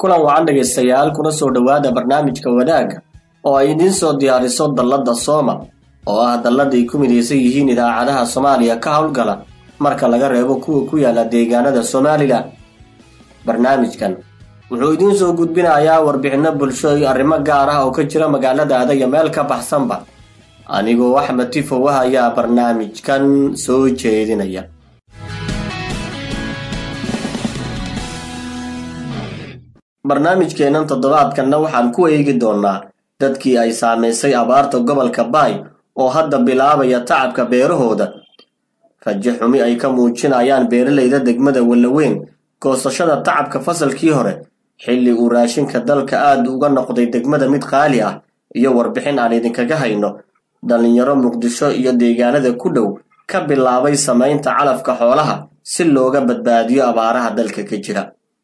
kulan wacan dhegaystayaal kuna soo dhowaada barnaamijka wadaagga oo ay idiin soo diyaariso dalladda sooma oo ah dalladay ku midaysan yihiin idaacadaha soomaaliya ka howlgala marka laga reebo kuwa ku yaala deegaanada somalilan barnaamijkan wuxuu idiin soo gudbinayaa warbixinno bulsho iyo arrimo gaar ah oo ka jira magaaladaada iyo meel ka baxsanba anigoo axmed tifow ah ayaa barnaamijkan soo jeedinaya barnaamijkeennan toddobaadkanna waxaan ku eegi doonnaa dadkii ay saamaysay abaarta gobolka baay oo hadda bilaabaya tacabka beerahooda rajo xumi ay ka muujinayaan beeralayda degmada wallaweyn goosashada tacabka fasalkii hore xilli uu raashinka dalka aad uga noqday degmada mid qaali ah iyo warbixin aan idinkaga hayno dhallinyaro muqdisho iyo deegaanada ku dhow ka bilaabay samaynta calafka xoolaha si looga badbaadiyo abaaraha dalka ka jira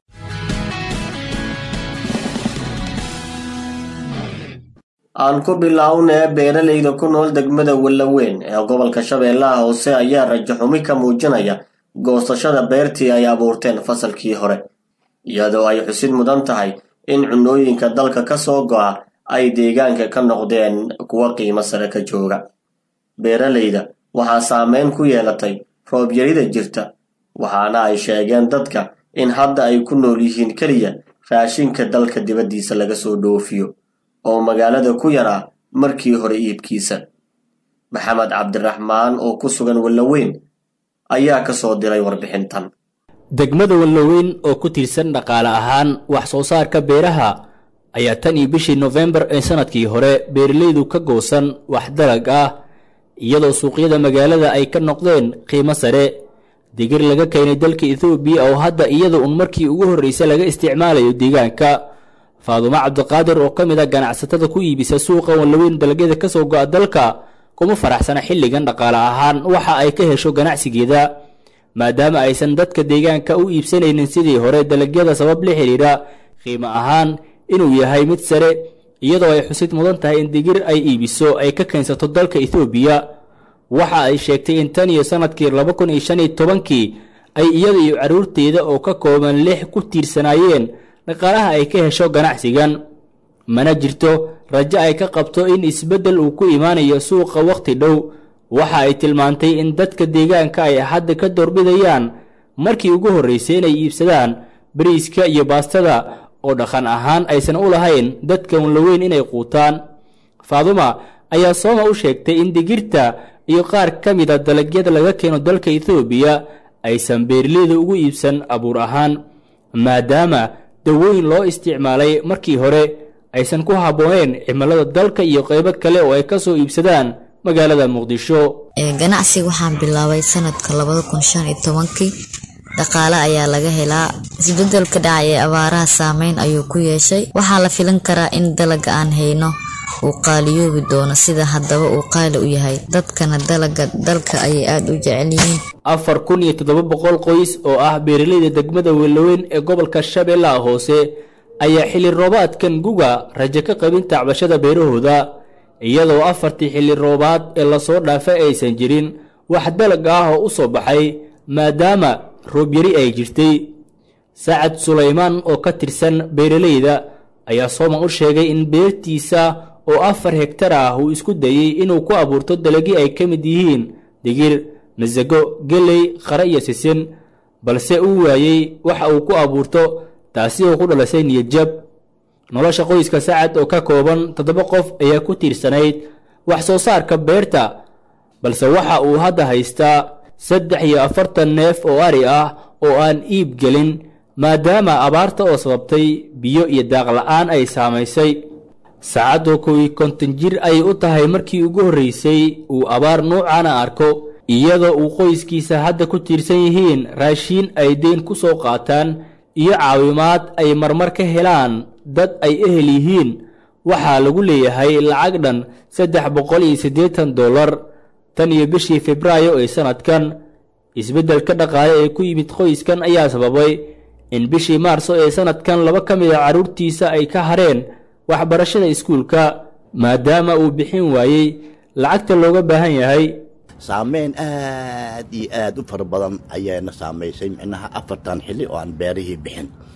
aan ku bilownee beeralayda ku nool degmada wallaweyn ee gobolka shabeellaha hoose ayaa rajo xumi ka muujinaya goosashada beertii ay abuurteen fasalkii hore iyadoo ay xusid mudan tahay in cunooyinka dalka ka soo go'a ay deegaanka ka noqdeen kuwa qiimo sare ka jooga beeralayda waxaa saameyn ku yeelatay roobyarida jirta waxaana ay sheegeen dadka in hadda ay ku nool yihiin keliya raashinka dalka dibaddiisa laga soo dhoofiyo oo magaalada ku yaraa markii hore iibkiisa maxamed cabdiraxmaan oo ku sugan wallaweyn ayaa ka soo diray warbixintan degmada wallaweyn oo ku tiirsan dhaqaale ahaan wax soo saarka beeraha ayaa tan iyo bishii nofembar ee sannadkii hore beeralaydu ka goosan wax dalag ah iyadoo suuqyada magaalada ay ka noqdeen qiimo sare digir laga keenay dalka ethoobiya oo hadda iyada un markii ugu horraysa laga isticmaalayo deegaanka faadumo cabdiqaadir oo ka mid a ganacsatada ku iibisa suuqa wallaweyn dalagyada ka soo go'a dalka kuma faraxsana xilligan dhaqaale ahaan waxa ay ka hesho ganacsigeeda maadaama aysan dadka deegaanka u iibsanaynin sidii hore dalagyada sabab la xidhiidha qiimo ahaan inuu yahay mid sare iyadoo ay xusid mudan tahay in digir ay iibiso ay ka keensato dalka ethoobiya waxa ay sheegtay in tan iyo sannadkii laba kun iyo shan iyo tobankii ay iyada iyo carruurteeda oo ka kooban lix ku tiirsanaayeen dhaqaalaha ay ka hesho ganacsigan mana jirto rajo ay ka qabto in isbeddel uu ku imaanayo suuqa wakhti dhow waxa ay tilmaantay in dadka deegaanka ay hadda ka doorbidayaan markii ugu horraysay inay iibsadaan bariiska iyo baastada oo dhaqan ahaan aysan u lahayn dadka wallaweyn inay quutaan faaduma ayaa sooma u sheegtay in digirta iyo qaar ka mida dalagyada laga keeno dalka ethoobiya aysan beeraleyda ugu iibsan abuur ahaan maadaama dawooyin loo isticmaalay markii hore aysan ku habbooneen cimilada dalka iyo qaybo kale oo ay ka soo iibsadaan magaalada muqdisho ganacsiga waxaan bilaabay sanadka labada kun shan iyo tobankii dhaqaale ayaa laga helaa isbedelka dhacay ee abaaraha saameyn ayuu ku yeeshay waxaa la filan karaa in dalaga aan hayno uu qaaliyoobi doono sida haddaba uu qaali u yahay dadkana dalaga dalka ayay aada u jecel yihiin afar kun iyo toddoba boqol qoys oo ah beeralayda degmada wellaweyn ee gobolka shabeellaha hoose ayaa xilli roobaadkan guga rajo ka qabin tacbashada beerahooda iyadoo afartii xilli roobaad ee lasoo dhaafay aysan jirin wax dalag ah oo u soo baxay maadaama roobyari ay jirtay sacad sulaymaan oo ka tirsan beeralayda ayaa sooman u sheegay in beertiisa oo afar hegtar ah uu isku dayey inuu ku abuurto dalagii ay ka mid yihiin digir masago geley qare iyo sisin balse uu waayey waxa uu ku abuurto taasi oo ku dhalisay niyadjab nolosha qoyska sacad oo ka kooban toddoba qof ayaa ku tiirsanayd wax soo saarka beerta balse waxa uu hadda haystaa saddex iyo afartan neef oo ari ah oo aan iib gelin maadaama abaarta oo sababtay biyo iyo daaq la'aan ay saamaysay saacadoo kowi konton jir ayay u tahay markii ugu horraysay uu abaar nuucana arko iyadoo uu qoyskiisa hadda ku tiirsan yihiin raashiin ay deyn ku soo qaataan iyo caawimaad ay marmar ka helaan dad ay ehel yihiin waxaa lagu leeyahay lacag dhan saddex boqol iyo siddeetan dollar tan iyo bishii febraayo ee sannadkan isbeddelka dhaqaale ee ku yimid qoyskan ayaa sababay in bishii maarso ee sannadkan laba ka mid a carruurtiisa ay ka hareen waxbarashada iskuulka maadaama uu bixin waayey lacagta looga baahan yahay saameyn aad iyo aad u fara badan ayaana saamaysay micnaha afartan xilli oo aan beerihii bixin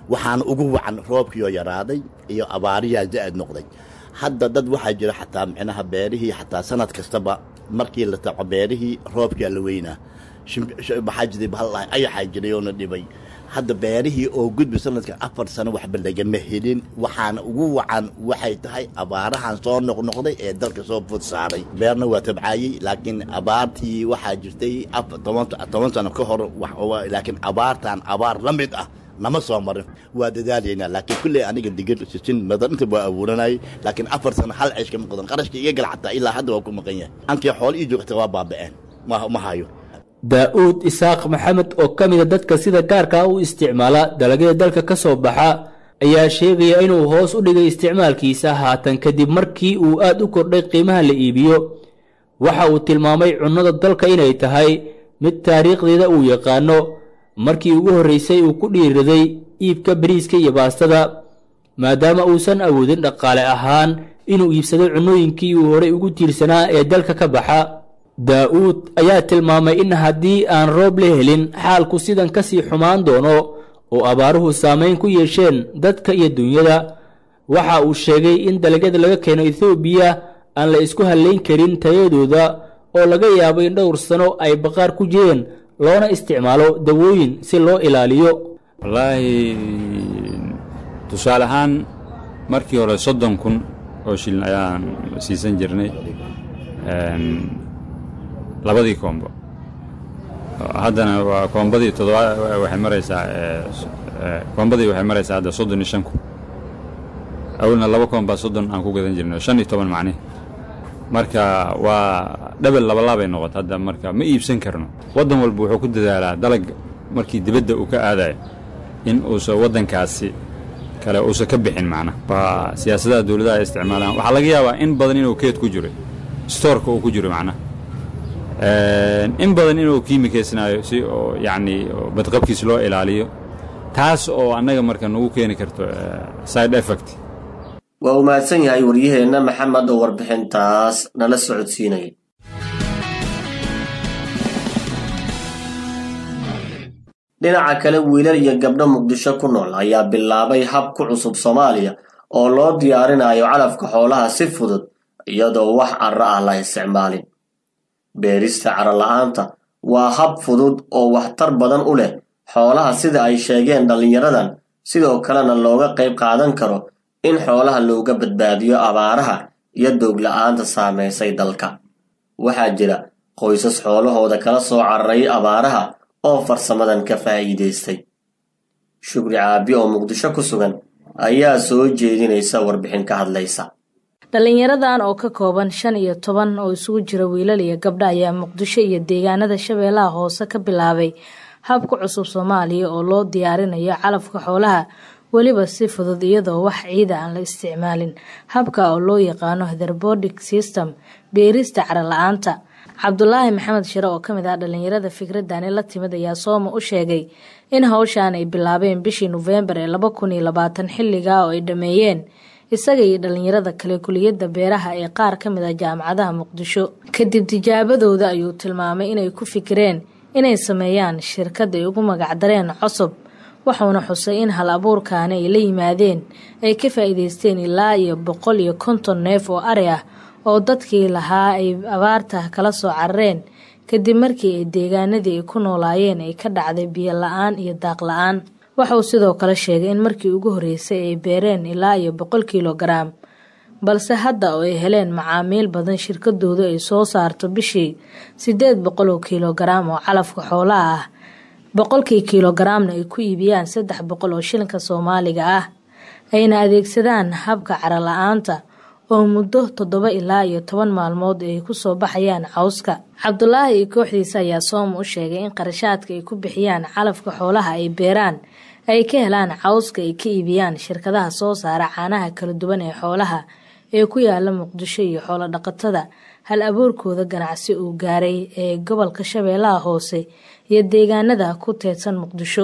waxaana ugu wacan roobkiioo yaraaday iyo abaariyaa za-ad noqday hadda dad waxaa jira xataa micnaha beerihii xataa sanad kastaba markii la taco beerihii roobkaa la weynaa maxaa jiray bahal ayaxaa jiray oona dhibay hadda beerihii oo gudbi sanadka afar sano waxba lagama helin waxaana ugu wacan waxay tahay abaarahan soo noqnoqday ee dalka soo fud saaray beerna waa tabcaayey laakiin abaartii waxaa jirtay toban sano ka hor laakiin abaartan abaar la mid ah nama soo marin waa dadaalaynaa laakiin kulley aniga digir sisin madarinta waa abuuranayay laakiin afar sano hal ceesh kama qodan qarashka iga gal xataa ilaa hadda waa ku maqan yahay ankii xoolo ii joogta waa baaba'een ma hayo daa-uud isaaq maxamed oo ka mida dadka sida gaarka u isticmaala dalagyada dalka ka soo baxa ayaa sheegaya inuu hoos u dhigay isticmaalkiisa haatan kadib markii uu aad u kordhay qiimaha la iibiyo waxa uu tilmaamay cunnada dalka inay tahay mid taariikhdeeda uu yaqaano markii ugu horreysay uu ku dhiiraday iibka bariiska iyo baastada maadaama uusan awoodin dhaqaale ahaan inuu iibsado cunnooyinkii uu horey ugu tiirsanaa ee dalka ka baxa daa-uud ayaa tilmaamay in haddii aan roob la helin xaalku sidan ka sii xumaan doono oo abaaruhu saamayn ku yeesheen dadka iyo dunyada waxa uu sheegay in dalagyada laga keeno ethoobiya aan la isku hallayn karin tayadooda oo laga yaabo in dhowr sano ay baqaar ku jireen loona isticmaalo dawooyin si loo ilaaliyo wallaahi tusaale ahaan markii hore soddon kun oo shilin ayaan siisan jirnay labadii koombo haddana waa koombadii todoba waxay maraysaa koombadii waxay maraysaa hadda soddon iyo shan kun awalna laba koombaa soddon aan ku gadan jirnay shan iyo toban macnihi marka waa dhabel labalaabay noqota hadda marka ma iibsan karno waddan walba wuxuu ku dadaalaa dalag markii dibadda uu ka aadayo in uusan waddankaasi kale uusan ka bixin macna waa siyaasadaha dowladaha ay isticmaalaan waxaa laga yaabaa in badan inuu keed ku jiro stoorka uu ku jiro macnaha in badan inuu kiimikaysnaayo si oo yacni badqabkiis loo ilaaliyo taas oo annaga marka nagu keeni karto side effect waa uu mahadsan yahay waryaheenna maxamed oo warbixintaas nala socodsiinayay dhinaca kale wiilal iyo gabdho muqdisho ku nool ayaa bilaabay hab ku cusub soomaaliya oo loo diyaarinayo calafka xoolaha si fudud iyadoo wax carro ah la isticmaalin beerista caro la-aanta waa hab fudud oo waxtar badan u leh xoolaha sida ay sheegeen dhallinyaradan sidoo kalena looga qayb qaadan karo in xoolaha looga badbaadiyo abaaraha iyo doogla-aanta saamaysay dalka waxaa jira qoysas xoolahooda kala soo cararay abaaraha oo farsamadan ka faa'iidaystay shukri caabi oo muqdisho ku sugan ayaa soo jeedinaysa warbixin ka hadlaysa dhallinyaradan oo ka kooban shan iyo toban oo isugu jira wiilal iyo gabdho ayaa muqdisho iyo deegaanada shabeellaha hoose ka bilaabay habka cusub soomaaliya oo loo diyaarinayo calafka xoolaha weliba si fudud iyadoo wax ciida aan la isticmaalin habka oo loo yaqaano hetherbodic system beerista cara la-aanta cabdulaahi maxamed shire oo kamid ah dhallinyarada fikradani la timid ayaa sooma u sheegay in hawshan ay bilaabeen bishii nofembar ee laba kun iyo labaatan xilligaa oo ay dhameeyeen isaga iyo dhallinyarada kale kuliyadda beeraha ee qaar ka mid ah jaamacadaha muqdisho kadib tijaabadooda ayuu tilmaamay inay ku fikireen inay sameeyaan shirkad ay ugu magacdareen cosob wuxuuna xusay in hal abuurkaani ay la yimaadeen ay ka faa'iidaysteen ilaa iyo boqol iyo konton neef oo ari ah oo dadkii lahaa ay abaarta kala soo carareen kadib markii ay deegaanadii ay ku noolaayeen ay ka dhacday biyo la-aan iyo daaq la-aan waxauu sidoo kale sheegay in markii ugu horreysay ay beereen ilaa iyo boqol kilogaram balse hadda oo ay heleen macaamiil badan shirkadoodu ay soo saarto bishii siddeed boqol oo kilogaram oo calafka xoolaha ah boqolkii kilogaramna ay ku iibiyaan saddex boqol oo shilinka soomaaliga ah ayna adeegsadaan habka cara la-aanta oo muddo toddoba ilaa iyo toban maalmood ay kusoo baxayaan cawska cabdulaahi iyo kooxdiisa ayaa sooma u sheegay in qarashaadka ay ku bixiyaan calafka xoolaha ay beeraan ay ka helaan cawska ay ka iibiyaan shirkadaha soo saara caanaha kala duwan ee xoolaha ee ku yaala muqdisho iyo xoolo dhaqatada hal abuurkooda ganacsi uu gaaray ee gobolka shabeellaha hoose iyo deegaanada ku teedsan muqdisho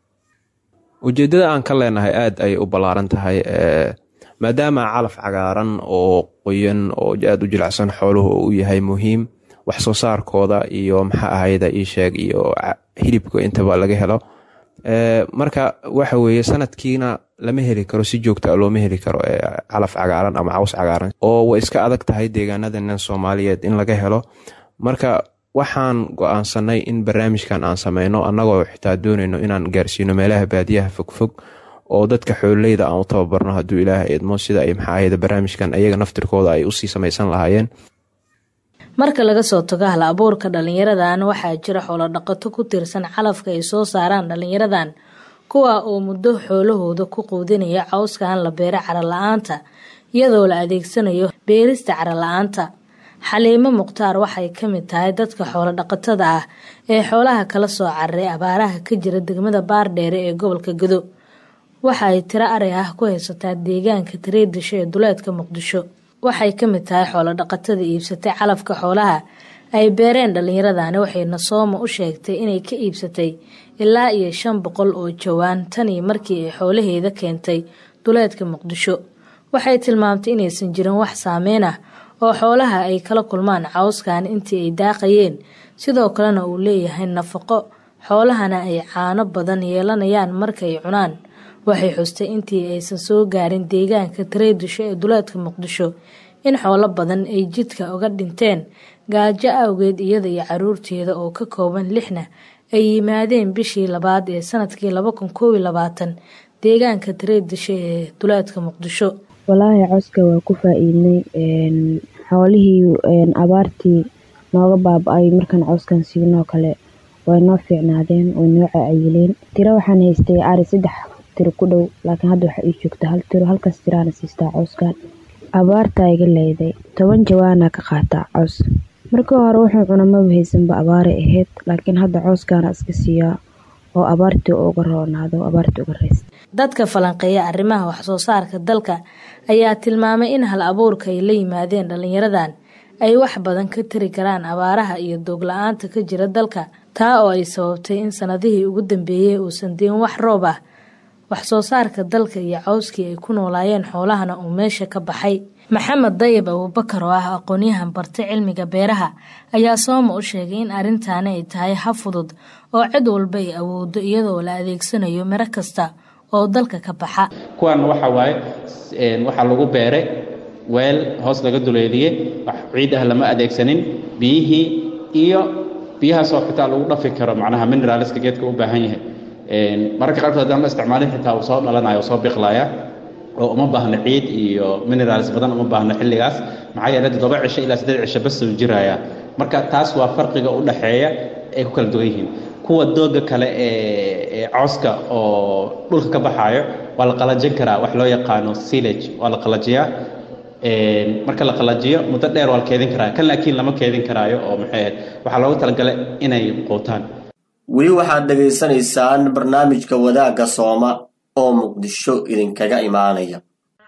ujeeddada aan ka leenahay aada ayay u ballaaran tahay maadaama calaf cagaaran oo qoyan oo aada u jilicsan xooluhu uu yahay muhiim wax soo saarkooda iyo maxaa ahayda ii sheeg iyo hilibka intaba laga helo marka waxa weeye sanadkiina lama heli karo si joogta a looma heli karo calaf cagaaran ama caws cagaaran oo way iska adag tahay deegaanadan soomaaliyeed in laga helo marka waxaan go-aansanay in barnaamijkan aan sameyno annagoo xitaa doonayno inaan gaarsiino meelaha baadiyaha fogfog oo dadka xoololeyda aan u tababarno hadduu ilaaha idmo sida ay maxaahayda barnaamijkan ayaga naftirkooda ay usii samaysan lahaayeen marka laga soo tago hal abuurka dhalinyaradan waxaa jira xoolo dhaqato ku tiirsan calafka ay soo saaraan dhalinyaradan kuwa oo muddo xoolahooda ku quudinaya cawskan la beera carala-aanta iyadoo la adeegsanayo beerista carala-aanta xaliimo mukhtaar waxay ka mid tahay dadka xoolo dhaqatada ah ee xoolaha kala soo cararay abaaraha ka jira degmada baardheere ee gobolka gado waxa ay tiro ari ah ku haysataa deegaanka tareedisho ee duleedka muqdisho waxay ka mid tahay xoolo dhaqatada iibsatay calafka xoolaha ay beereen dhallinyaradani waxayna sooma u sheegtay inay ka iibsatay ilaa iyo shan boqol oo jawaan tanii markii ay xoolaheeda keentay duleedka muqdisho waxay tilmaamtay inaysan jirin wax saameyn ah oo xoolaha ay kala kulmaan cawskan intii ay daaqayeen sidoo kalena uu leeyahay nafaqo xoolahana ay caano badan yeelanayaan markaay cunaan waxay xustay intii aysan soo gaarin deegaanka tareedisho ee duleedka muqdisho in xoolo badan ay jidka uga dhinteen gaajo awgeed iyada iyo caruurteeda oo ka kooban lixna ay yimaadeen bishii labaad ee sanadkii laba kun koob iyo labaatan deegaanka tareedisho ee duleedka muqdisho walaahi cawska waa ku faa-iidnay xoolihii abaartii nooga baaba-ay markaan cawskan siinoo kale way noo fiicnaadeen way noo cayileen tiro waxaan haystay ari saddex tiro ku dhow laakiin hadda waxaa ii joogta hal tiro halkaas tiraana siistaa cawskan abaartaa iga leeday toban jawaana ka qaataa caws markii hore wuxuu cuna maba haysanba abaaray ahayd laakiin hadda cawskaana iska siiyaa oo abaartii uga roonaado abaartii uga raysta dadka falanqeeya arrimaha waxsoo saarka dalka ayaa tilmaamay in hal abuurka ay la yimaadeen dhalinyaradan ay wax badan ka tari karaan abaaraha iyo doog la-aanta ka jira dalka taa oo ay sababtay in sanadihii ugu dambeeyey uusan diin wax roob ah wax soo saarka dalka iyo cawskii ay ku noolaayeen xoolahana uu meesha ka baxay maxamed dayib abuubakar oo ah aqoonyahan bartay cilmiga beeraha ayaa sooma u sheegay in arrintaani ay tahay ha fudud oo cid walba ay awoodo iyadoo la adeegsanayo miro kasta oo dalka ka baxa kuwan waxa waaye waxaa lagu beeray weel hoos laga duleeliyey wax ciid ah lama adeegsanin biyihii iyo biyahaasoo xitaa lagu dhafi karo macnaha mineraalska geedka u baahan yahay mararka qaarkood haddaan la isticmaalin xitaa uu soo dhalanaya soo biqlaya oo uma baahno ciid iyo minerals badan uma baahno xilligaas maxaa yeele toddoba cisho ilaa siddeed cisho bas uu jiraya marka taas waa farqiga u dhaxeeya ay ku kala duwan yihiin kuwa dooga kale ee cawska oo dhulka ka baxaayo waa la qalajin karaa wax loo yaqaano silage waa la qalajiyaa marka la qalajiyo muddo dheer waa la keedin karaa kan laakiin lama keedin karaayo oo maxay waxaa loogu talagalay inay quutaan weli waxaad dhegaysanaysaan barnaamijka wadaagga sooma oo muqdisho idinkaga imaanaya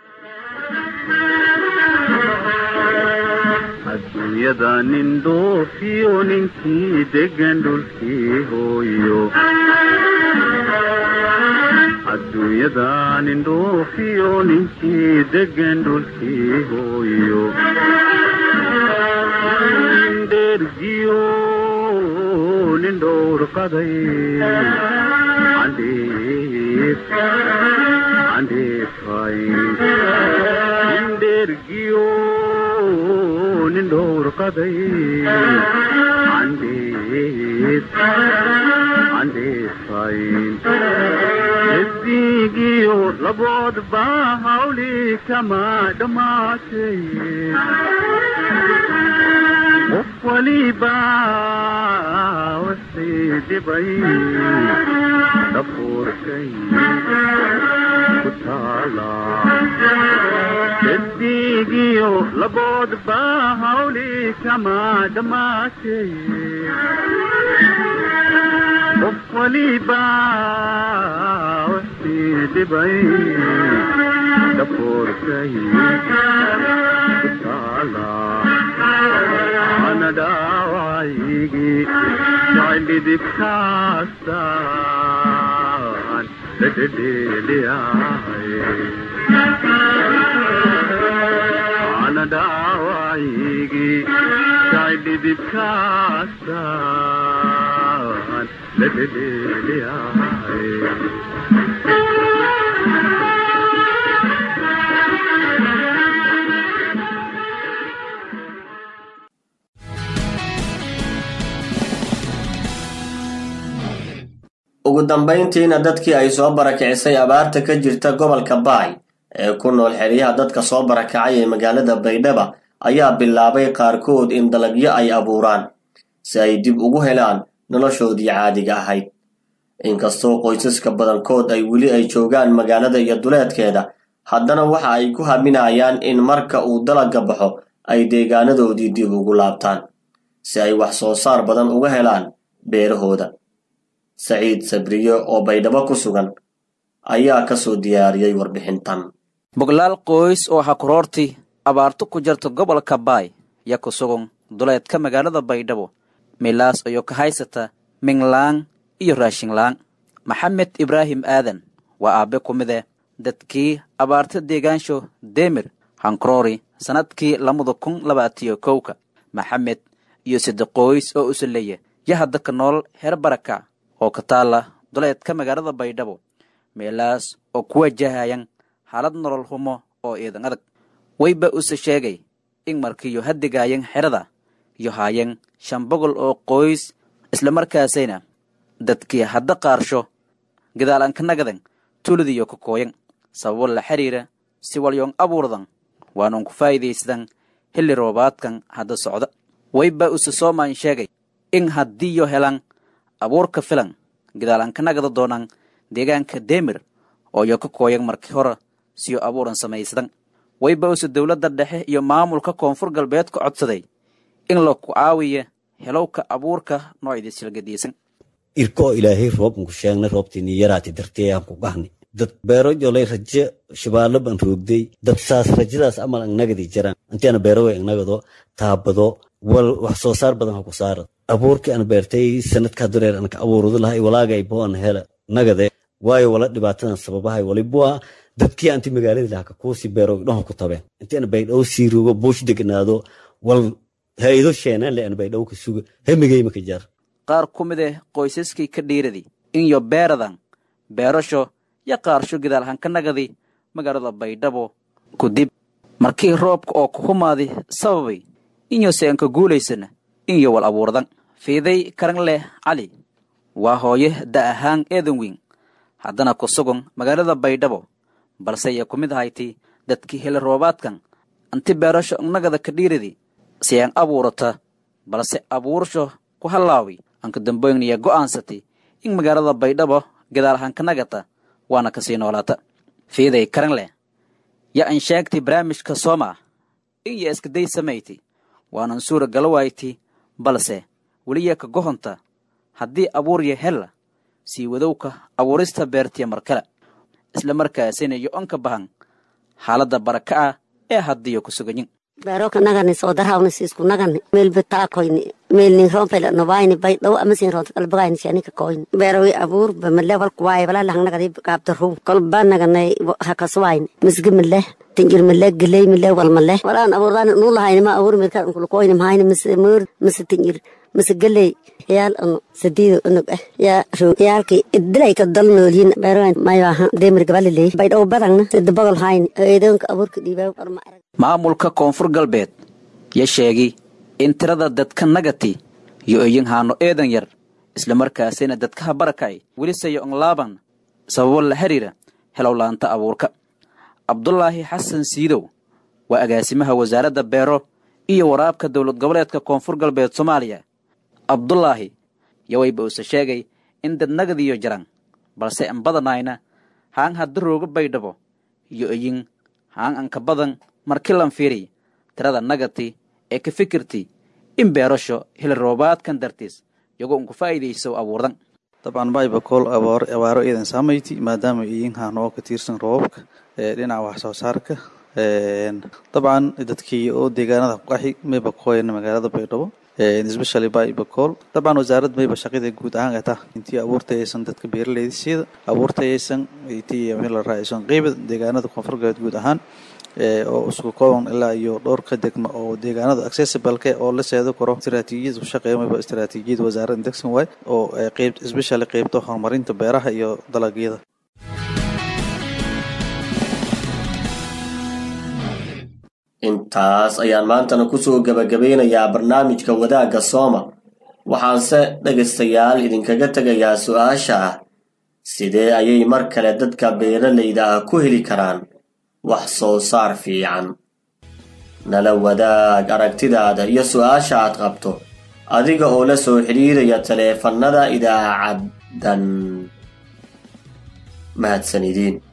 adduunyada nin dhoofiyo ninkii degan dhulkii hooyo adduunyada nin dhoofiyo ninkii degan dhulkii hooyo dhergiyo nin dhowr qaday andheef andheefay dhergiyo nin dhowr qaday andheef andheefayn esdigiyo laboodba hawli kama dhammaatay qof waliba wixii dhibay dhafuurkay ku taala esdigiyo laboodba hawli kama dhammaatay qof waliba wixii dhibay dhafuurkay ku taala ana dhaawacaygi jacildhidibkaasaan dhedhedheeliyahay ana dhaawacaygi jacildhidibkaasaan baan la dhedheeliyahay ugu dambayntiina dadkii ay soo barakicisay abaarta ka jirta gobolka baay ee ku nool xeryaha dadka soo barakacay ee magaalada baydhaba ayaa bilaabay qaarkood in dalagyo ay abuuraan si ay dib ugu helaan noloshoodii caadiga ahayd inkastoo qoysaska badankood ay weli ay joogaan magaalada iyo duleedkeeda haddana waxa ay ku haminayaan in marka uu dalagga baxo ay deegaanadoodii dib ugu laabtaan si ay wax soo saar badan uga helaan beerahooda saciid sabriye oo baydhabo ku sugan ayaa ka soo diyaariyey warbixintan boglaal qoys oo hakuroorti abaarto ku jarta gobolka baay ya ku sugan duleedka magaalada baydhabo milaas ayoo ka haysata minglaan iyo raashinlaan maxamed ibraahim aadan waa aabbe ku mid eh dadkii abaarta deegaansho demir hankaroori sannadkii labada kun labaatiyo kowka maxamed iyo sadde qoys oo usalleeya ya hadda ka nool heer baraka oo ka taalla duleedka magaalada baydhabo meelaas oo ku wajahayan xaalad nolol humo oo iidan adag wayba use sheegay in markiiyo haddigaayan xerada iyo haayeen shan boqol oo qoys islamarkaasayna dadkii hadda qaarsho gadaalan ka nagadan tuuladiyo ka kooyan sababo la xiriira si walyoon abuurdan waanuun ku faa'iidaysadan xilli roobaadkan hadda socda wayba use soomaan sheegay in haddiiyo helan abuurka filan gadaalan ka nagada doonaan deegaanka demir oo yo ka kooyan markii hore siyo abuuran samaysadan wayba use dowladda dhexe iyo maamulka koonfur galbeed ka codsaday in la ku caawiya helowka abuurka noocyadii silgadiisan irkoo ilaahay roobnku sheegnay roobtiini yaraati dartee aan ku gahni dad beero jolay raje shabaalo ban roogday dad saas rajadaas amal angnagadi jiraan intiana beerowe angnagado taabado wal wax soo saar badan ha ku saara abuurkii aan beertay sanadkaa dureer anka abuuradu lahay walaagay boan hela nagade waayo wala dhibaatadan sababahay walibua dadkii anti magaaladii lahaa kakuusii beero dhaho ku tabeen intiana baydhow sii rogo buush degnaado wal ha-ido sheenaan le an baydhow ka suga hemigeyma ka jaar qaar ku mid eh qoysaskii ka dhiiradi inyo beeradan beerasho yo qaarsho gadaalhan ka nagadi magaalada baydhabo ku dib markii roobka oo ku humaadi sababay inyo se anka guulaysana inyo wal abuurdan fiiday karan leh cali waa hooye da ahaan eedan weyn haddana ku sugan magaalada baydhabo balse ya ku mid ahayti dadkii heli roobaadkan anti beerasho nagada ka dhiiradi si aan abuurata balse abuursho ku hallaawi anka damboyngniya go'aansatay in magaalada baydhabo gadaalhan ka nagata waana kasii noolaata fiiday karan leh ya an sheegtay barnaamijka sooma in ya iskaday samayti waanan suura galawayti balse weliya ka gohonta haddii abuurya hella sii wadowka abuurista beertiya markale isla markaasina yo onka bahan xaaladda baraka ah ee haddiyo ku suganyin beeroka nagani soodarhawni siisku nagani meelba taakoyni meelnin rompela nobayni bay dhaw amasin ronta kalbagayni shanika koyni beerowi abuur ba male walku waaye wala lahang nagadi gaabta ru kolba naganay hakaswayni misgi male tinjir male geley male wal male walaan abuurdani nuu lahayni ma abuur mirka nkulukoyni mahayni mise moor mise tinjir mise geley yaal anu sadiido unug ah yaa roog yaalki idilayka dal noolyin beerowan mayaha demir gabaliley bay dhaw badangna sida bogol hayni eedoonka abuurka dhiibaa warma arag maamulka koonfur galbeed ya sheegi in tirada dadka nagati yo iyin haano eedan yar islamarkaasina dadkaha barakay welisayo onlaaban sababo la xiriira helowlaanta abuurka cabdulaahi xasan siidow waa agaasimaha wasaaradda beero iyo waraabka dowlad goboleedka koonfur galbeed soomaaliya cabdulaahi yawayba use sheegay in dad nagadiyo jaran balse an badanayna haan hadda rooga baydhabo yo iyin haan anka badan markii lan fiiriy tirada nagati ee ka fikirti in beerasho hili roobaadkan dartiis iyagoo unku faa'iidayso abuurdan dabcan baybakool abaaro iidan saamayti maadaama iyin haanoo ka tiirsan roobabka ee dhinaca wax soo saarka dabcan dadkii oo deegaanada qaxi maybakooyana magaalada baydhabo especially baybakool dabcan wasaarad mayba shaqida guud ahaan ay tah intii abuurtayaysan dadka beeraleyda siida abuurtayaysan intii meel la raacaysan qeybad deegaanada koonfur galbeed guud ahaan oo isku kooban ilaa iyo dhowr ka degma oo deegaanada accessibleke oo la seedo karo istaraatiijiyad u shaqeymaba istaraatiijiyad wasaaradda degsan waay oo qeyb especially qeybta horumarinta beeraha iyo dalagyada intaas ayaan maantana kusoo gabagabeynayaa barnaamijka wadaagga sooma waxaanse dhegaystayaal idinkaga tegayaa su-aasha ah sidee ayay mar kale dadka beeralayda ah ku heli karaan wax soo saar fiican nala wadaag aragtidaada iyo su-aasha aad qabto adiga oo la soo xidhiiraya taleefannada idaacaddan mahadsanidin